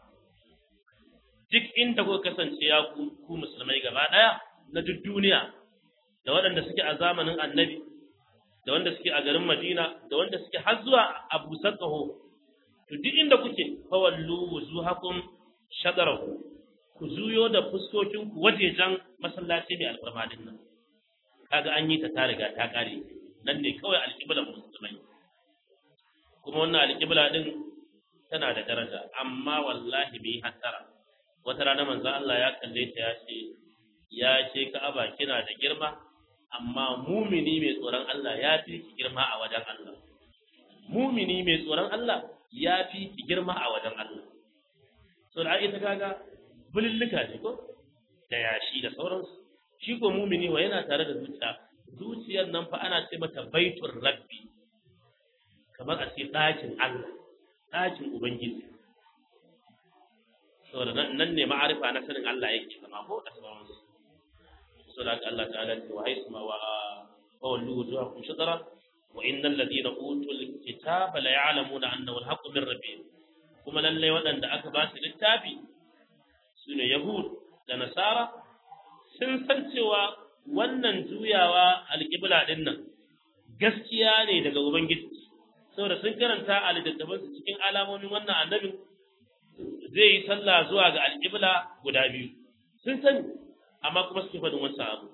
duk inda kuka kasance ya ku musulmai gaba daya na duk duniya da waɗanda suke a zamanin annabi da wanda suke a garin Madina da wanda suke har zuwa Abu Sakaho to duk inda kuke fawallu wuzuhakum shadarahu ku zuyo da fuskokin ku wajejan masallaci mai alfarma din nan kaga an yi ta ta riga ta kare nan ne kawai alƙiblan musulmai kuma wannan alƙibla din tana da daraja amma wallahi bai hattara wata rana manzo Allah ya kalle ta ya ce ya ce Ka'aba kina da girma amma mumini mai tsoron Allah ya fi ki girma a wajen Allah. Mumini mai tsoron Allah ya fi ki girma a wajen Allah. So da ita kaga bulillika ne ko da yashi da sauransu. Shi ko mumini wa yana tare da zuciya. Zuciyar nan fa ana ce mata baitul rabbi. Kamar a ce ɗakin Allah, ɗakin Ubangiji. Saboda nan ne ma'arifa na sanin Allah yake zama ko da sauransu. صلاة الله تعالى وحيث ما وولوا وجوهكم شطرا وإن الذين أوتوا الكتاب لا يعلمون أنه الحق من ربهم kuma lallai waɗanda aka ba su littafi su ne Yahud da Nasara sun san cewa wannan juyawa alƙibla ɗin nan gaskiya ne daga Ubangiji saboda sun karanta a littattafansu cikin alamomin wannan annabin zai yi sallah zuwa ga alƙibla guda biyu sun sani amma kuma suke faɗin wancan abu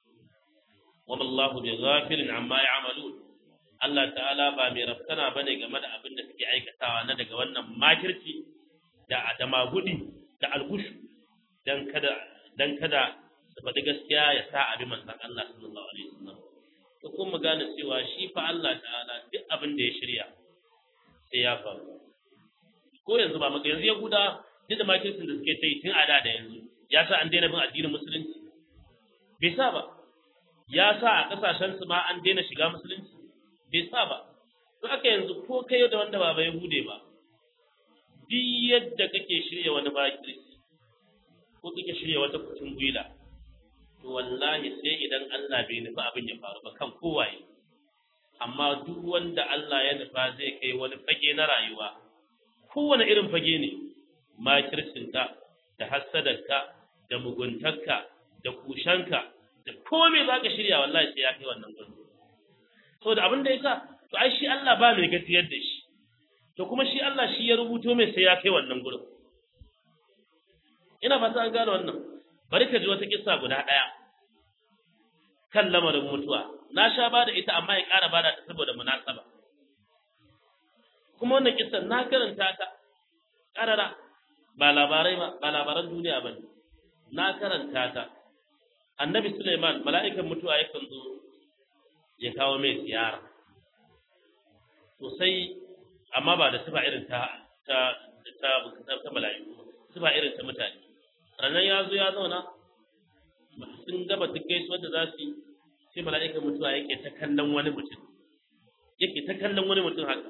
wama Allahu bi ghafilin amma ya'malun Allah ta'ala ba mai rafkana bane game da abin da suke aikatawa na daga wannan makirci da da magudi da algushu dan kada dan kada su faɗi gaskiya ya sa abin manzon Allah sallallahu alaihi wasallam to kun mu gane cewa shi fa Allah ta'ala duk abin da ya shirya sai ya faru ko yanzu ba maka yanzu Yahuda duk da makircin da suke ta yi tun a da da yanzu ya sa an daina bin addinin musulunci bai sa ba ya sa a kasashen su ma an daina shiga musulunci bai sa ba to aka yanzu ko kai da wanda ba bai hude ba duk yadda kake shirya wani bakirci ko kake shirya wata kucin gwila to wallahi sai idan Allah bai nufi abin ya faru ba kan kowaye amma duk wanda Allah ya nufa zai kai wani fage na rayuwa kowane irin fage ne makircinka da hassadarka da muguntarka da kushanka da komai za ka shirya wallahi sai ya kai wannan gurin so da abin da ya sa to ai shi Allah ba mai gajiyar da shi to kuma shi Allah shi ya rubuto mai sai ya kai wannan gurin ina fata an gane wannan bari ka ji wata kissa guda ɗaya kan lamarin mutuwa na sha ba da ita amma ya ƙara ba da ta saboda munasaba kuma wannan kissan na karanta ta ƙarara ba labarai ba ba labaran duniya ba ne na karanta ta annabi Suleiman mala'ikan mutuwa yakan zo ya kawo mai ziyara sosai amma ba da sifa irin ta ta ta ta mala'iku sifa irin ta mutane ranar ya zo ya zauna sun gaba duk gaisuwar da za su yi sai mala'ikan mutuwa yake ta kallon wani mutum yake ta kallon wani mutum haka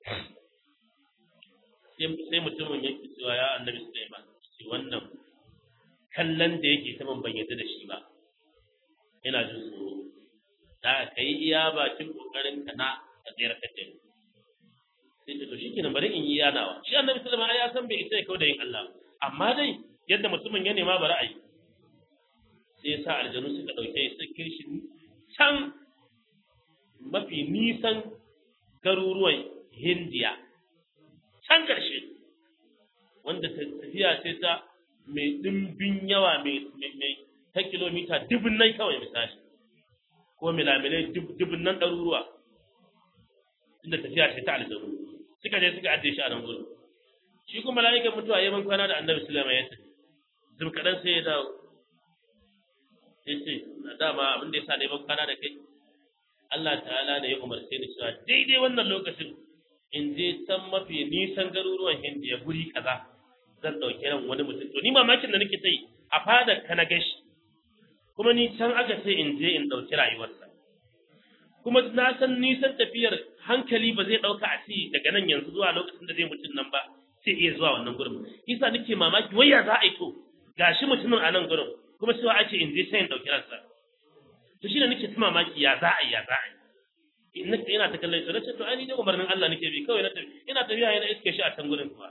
sai mutumin yake cewa ya annabi Sulaiman ce wannan kallon da yake ta ban yadda da shi ba ina jin tsoro da ka yi iya bakin kokarin ka na a tsayar ka ce sai ce to shikenan bari in yi yanawa shi annabi Sulaiman ai ya san bai isa ya kawo da yin Allah amma dai yadda mutumin ya nema bari a yi sai ya sa aljanu suka ɗauke su kirshi can mafi nisan garuruwan hindiya can ƙarshe wanda tafiya ce ta mai ɗimbin yawa mai ta kilomita dubin nan kawai misali ko milamilai dubin nan ɗaruruwa inda tafiya ce ta aljanu suka je suka ajiye shi a nan gudu shi kuma mala'ikan mutuwa ya ban kwana da annabi sulaiman ya tafi zum kaɗan sai ya dawo ya ce dama abin da ya sa neman kwana da kai Allah ta'ala da ya umarce ni cewa daidai wannan lokacin in je can mafi nisan garuruwan hindiya guri kaza zan ɗauki ran wani mutum to ni mamakin da nake sai a fadar ka na gashi kuma ni can aka ce in je in ɗauki rayuwarsa kuma na san nisan tafiyar hankali ba zai ɗauka a ci daga nan yanzu zuwa lokacin da zai mutum nan ba sai iya zuwa wannan gurin isa nake mamaki wai ya za a yi to gashi mutumin a nan gurin kuma cewa ake in je sai in ɗauki ransa to shi ne nake ta mamaki ya za a yi ya za a yi ina ina ta kallon shi na ce to ai ni da umarnin Allah nake bi kawai na tafi ina tafiya yana iske shi a can gurin kuma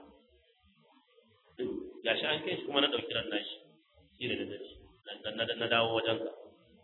gashi an kai shi kuma na ɗauki ran nashi shi ne da dace na dawo wajen ka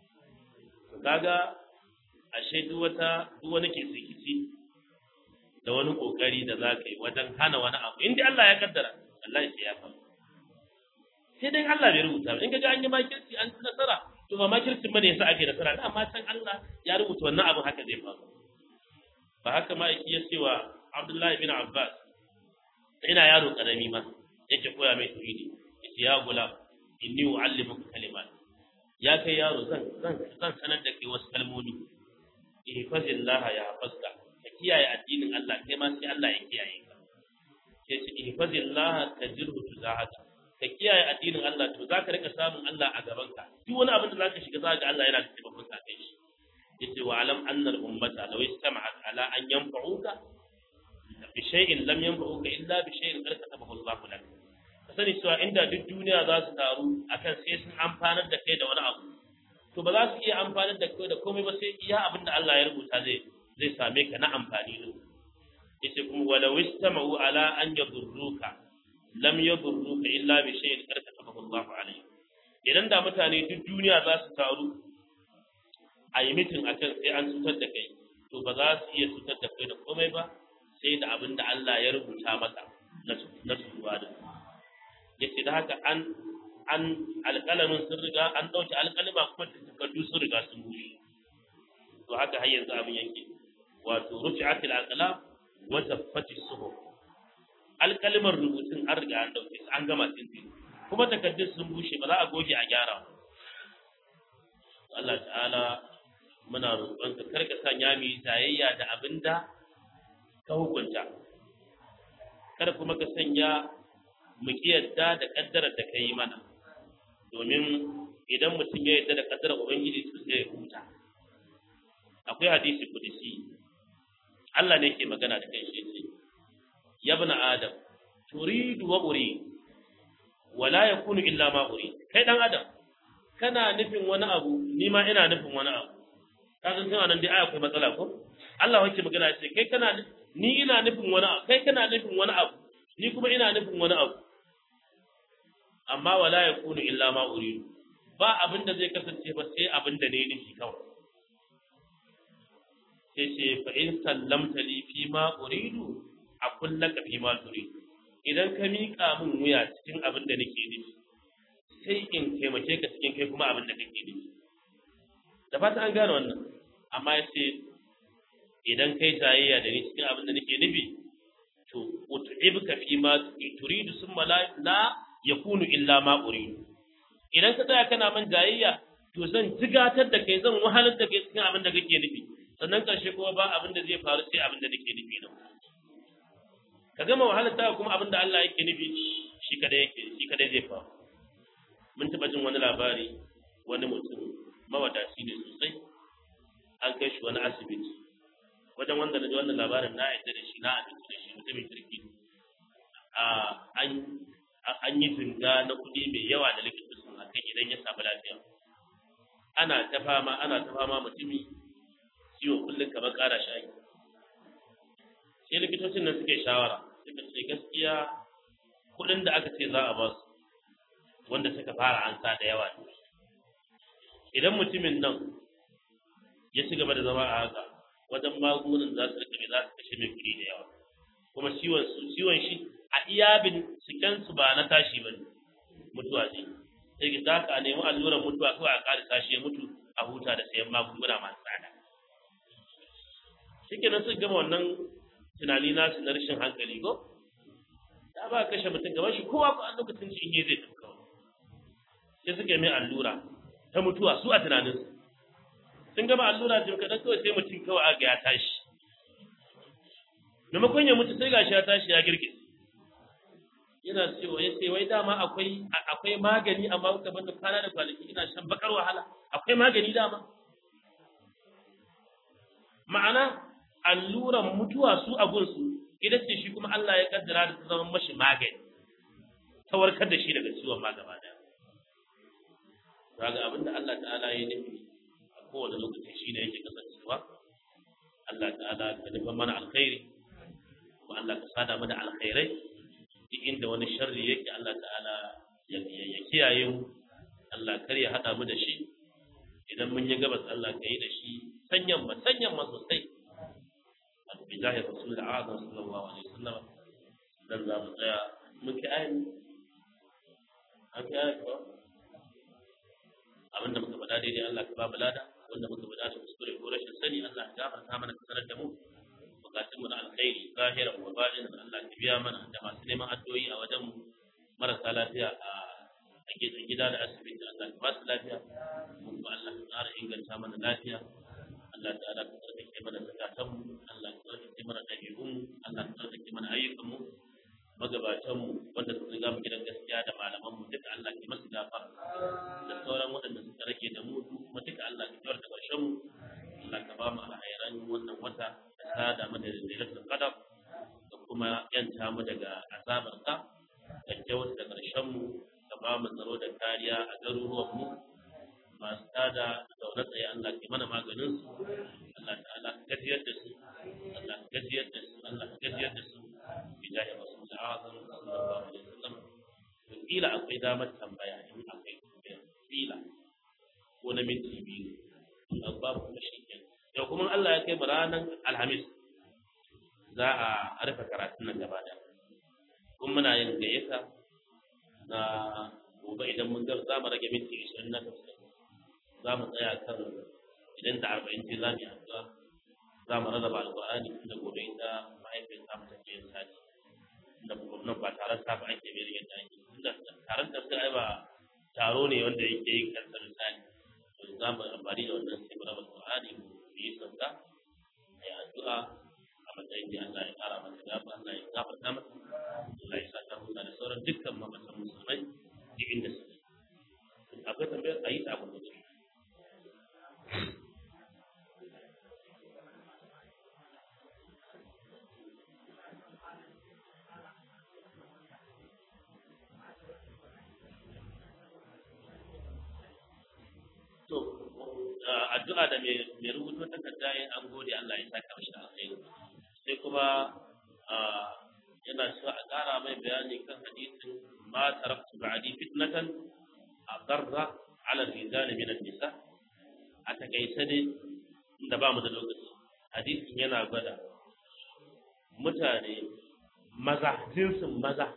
kaga ashe duk wata duk wani ke sikici da wani kokari da za ka yi wajen hana wani abu in dai Allah ya kaddara Allah ya ya faru sai dai Allah bai rubuta ba in kaga an yi makirci an ci nasara to ba makircin bane yasa ake nasara da amma can Allah ya rubuta wannan abin haka zai faru ba haka ma ya ce wa Abdullahi bin Abbas ina yaro karami ma yake koya mai tauhidi yace ya gulam inni uallimuka kalimat ya kai yaro zan zan zan sanar da kai wasu kalmomi ihfazillah ya hafazka ka kiyaye addinin Allah kai ma sai Allah ya kiyaye ka sai ce ihfazillah tajirhu tuzahaka ka kiyaye addinin Allah to zaka rika samun Allah a gaban ka duk wani abin da zaka shiga zaka ga Allah yana da taimakon ka kai shi yace wa alam anna al ummata law istama'at ala an yanfa'uka bi shay'in lam yanfa'uka illa bi shay'in qad katabahu Allah lak ka sani cewa inda duk duniya za su taru akan sai sun amfanar da kai da wani abu to ba za su iya amfanar da kai da komai ba sai iya abin da Allah ya rubuta zai zai same ka na amfani din yace kuma walau istama'u ala an yadurruka lam yadurruka illa bi shay'in qad katabahu Allah alayhi idan da mutane duk duniya za su taru a yi mitin akan sai an cutar da kai to ba za su iya cutar da kai da komai ba sai da abin da Allah ya rubuta maka na turuwa da yace da haka an an alƙalamin sun riga an ɗauki alƙalima kuma takardu sun riga sun bushe to haka har yanzu abin yake wato rufi'at al-aqlam wa taffati suhuf alƙalimar rubutun an riga an ɗauke su an gama tintin kuma takardun sun bushe ba za a goge a gyara Allah ta'ala muna roƙon ka karka sanya mu yi tayayya da abinda ka hukunta kada kuma ka sanya mu kiyarda da kaddarar da ka yi mana domin idan mutum ya yarda da kaddarar ubangiji to sai ya huta akwai hadisi kudisi Allah ne ke magana da kai shi ce ya ibn adam turidu wa uri wala yakunu illa ma uri kai dan adam kana nufin wani abu ni ma ina nufin wani abu ka san cewa nan dai ai akwai matsala ko Allah wake magana ce kai kana ni ina nufin wani abu kai kana nufin wani abu ni kuma ina nufin wani abu amma wala yakunu illa ma uridu ba abin da zai kasance ba sai abin da ne nufi kawai sai ce fa in sallamta li fi ma uridu a kullaka fi ma turidu idan ka miƙa min wuya cikin abin da nake nufi sai in taimake ka cikin kai kuma abin da kake nufi da fata an gane wannan amma ya ce idan kai tayayya da ni cikin abin da nake nufi to ut'ibka fi ma turidu summa la la yakunu illa ma uridu idan ka tsaya kana man jayayya to zan jigatar da kai zan wahalar da kai cikin abin da kake nufi sannan karshe kuma ba abin da zai faru sai abin da nake nufi nan ka gama wahalar ta kuma abin da Allah yake nufi shi kada yake shi kada zai faru mun taba jin wani labari wani mutum mawadaci ne sosai an kai shi wani asibiti wajen wanda na ji wannan labarin na yadda da shi na abinci da shi mutumin kirki a an an yi tunga na kuɗi mai yawa da likita sun akan idan ya samu lafiya ana ta fama ana ta fama mutumi ciwo kullum kamar ƙara shayi sai likitocin nan suke shawara suka ce gaskiya kuɗin da aka ce za a ba su wanda suka fara ansa da yawa ne idan mutumin nan ya ci gaba da zama a haka wajen magungunan za su rika za su kashe mai kuɗi da yawa kuma ciwon su ciwon shi a iya binciken su ba na tashi ba ne mutuwa ce sai ki zaka a nemi allurar mutuwa kawai a ƙara tashi ya mutu a huta da sayan magunguna masu tsada shikenan suka gama wannan tunani nasu na rashin hankali ko ta ba kashe mutum gaban shi kowa ko a lokacin shi in zai tafi kawai sai suka yi mai allura ta mutuwa su a tunaninsu sun gama allura jim kaɗan kawai sai mutum kawai aga ya tashi maimakon ya mutu sai gashi ya tashi ya girgiz yana cewa ya ce wai dama akwai akwai magani amma kuka banda kwana da kwanaki ina shan bakar wahala akwai magani dama ma'ana alluran mutuwa su a gunsu ita ce shi kuma Allah ya kaddara da ta zama mashi magani ta warkar da shi daga ciwon ma gaba daya kaga abinda Allah ta'ala ya nufi a kowane lokaci shine yake kasancewa Allah ta'ala ka nufa mana alkhairi ko Allah ka sada mana alkhairai duk inda wani sharri yake Allah ta'ala ya kiyaye mu Allah kar ya hada mu da shi idan mun yi gabas Allah ka yi da shi sanyan ma sanyan ma sosai bi zahir rasul azam sallallahu alaihi wasallam dan za mu tsaya muke ayin an kai ayin ko abinda muka faɗa daidai Allah ka ba mu lada wanda muka faɗa ta kuskure ko rashin sani Allah ya gafarta mana ka sanar da mu bukatun mu na alkhairi zahiran wa batinan Allah ka biya mana da masu neman addu'o'i a wajen mu marasa lafiya a a gidan gida da asibiti Allah ka ba su lafiya mu kuma Allah ka ƙara inganta mana lafiya Allah ta'ala ka tsarkake mana zakatan mu Allah ka tsarkake mana ɗabi'un mu Allah ka tsarkake mana ayyukan mu magabatan mu wanda suka riga mu gidan gaskiya da malaman mu duka Allah ke masu gafara da sauran waɗanda suka rage da mu kuma duka Allah ka kyautar da ƙarshen mu Allah ka ba mu alhairan wannan wata da sada mu da lailatul qadar da kuma yanta mu daga azabar ka da kyautar da ƙarshen mu ka ba mu tsaro da kariya a garuruwan mu masu tada zaune tsaye Allah ke mana maganin su Allah ta'ala ka gajiyar da su Allah ka gajiyar da su Allah ka gajiyar da su bijahi rasul azam sallallahu alaihi wasallam to kila akwai damar tambaya in akwai tambaya kila ko na minti biyu to babu kuma shi kenan yau kuma Allah ya kai mu ranar alhamis za a rufe karatun nan gaba da kuma muna yin gayyata na gobe idan mun ga za mu rage minti 20 na tafsir za mu tsaya kan idan da arba'in ce za mu yi addu'a za mu rarraba alƙur'ani tunda gobe ita mahaifiyar ta mata ke yin sati da nan ba taron safa ake mai yadda ake tunda taron tafsir ai ba taro ne wanda yake yin kansa misali to za mu amfani da wannan sai mu raba alƙur'ani mu yi sauka a yi addu'a a matsayin da Allah ya ƙara mata gafa Allah ya gafarta mata Allah ya sa ta huta da sauran dukkan mamatan musulmai duk inda suke akwai tambayar a yi ta abin da addu'a da mai rubuto takarda yin an gode Allah ya saka mashi alkhairi sai kuma yana cewa a ƙara mai bayani kan hadisin ma taraktu ba'di fitnatan adarra ala rijali min an-nisa a takaice ne inda ba mu da lokaci hadisin yana gwada mutane maza jinsin maza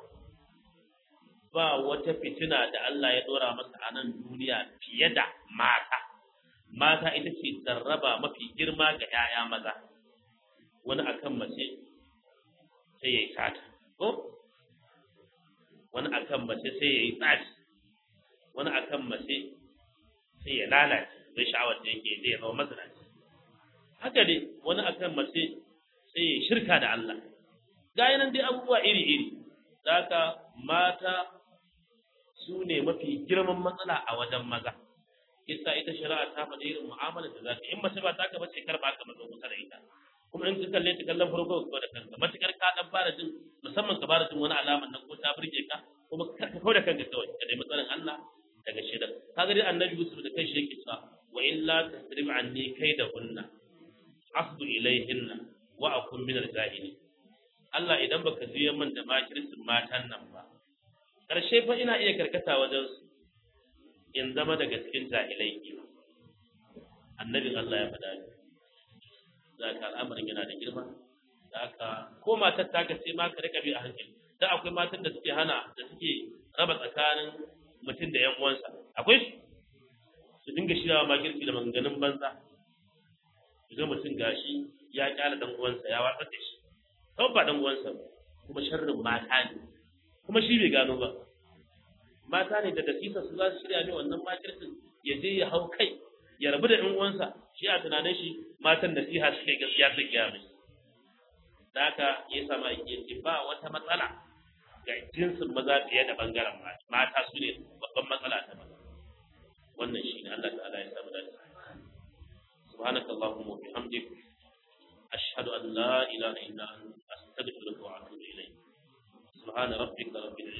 ba wata fitina da Allah ya dora masa a nan duniya fiye da mata mata ita ce sarraba mafi girma ga 'ya'ya maza wani akan mace sai ya yi sata ko wani akan mace sai ya yi tsaci wani akan mace sai ya lalace bai sha'awar da yake zai zama mazinaci haka dai wani akan mace sai ya shirka da Allah ga nan dai abubuwa iri-iri haka mata su ne mafi girman matsala a wajen maza kisa ita shari'a ta faɗi irin mu'amala da za ka in mace ba ta ka bace kar ba ka mazo kusa da ita kuma in ka kalle ta kallon farko ka da kanka matukar ka dan fara jin musamman ka fara jin wani alaman nan ko ta burge ka kuma ka kawo da kanka kawai ka dai matsalan Allah daga shida kaga dai annabi Yusuf da kanshi yake cewa wa illa tasrif anni kaidahunna asbu ilayhinna wa akun min al-jahilin Allah idan baka juya min da makircin matan nan ba karshe fa ina iya karkata wajen su in zama daga cikin jahilai kenan annabin Allah ya faɗa ni za ka al'amarin yana da girma da aka ko matar ta ka sai ma ka rika bi a hankali da akwai matan da suke hana da suke raba tsakanin mutum da yan uwansa akwai su su dinga shirawa makirci da maganganun banza ga mutum gashi ya kyala dan uwansa ya watsar da shi kawai ba dan uwansa ba kuma sharrin mata ne kuma shi bai gano ba mata ne da dasisa su za su shirya mai wannan makircin ya je ya hau kai ya rabu da ɗan uwansa shi a tunanin shi matan nasiha suke gaskiya su gaya mai da haka ya sama ya ba wata matsala ga jinsin maza fiye da bangaren mata mata su ne babban matsala ta maza wannan shi ne Allah ta'ala ya samu dace سبحانك اللهم وبحمدك أشهد أن لا إله إلا أنت أستغفرك وأتوب إليك سبحان ربك رب العزة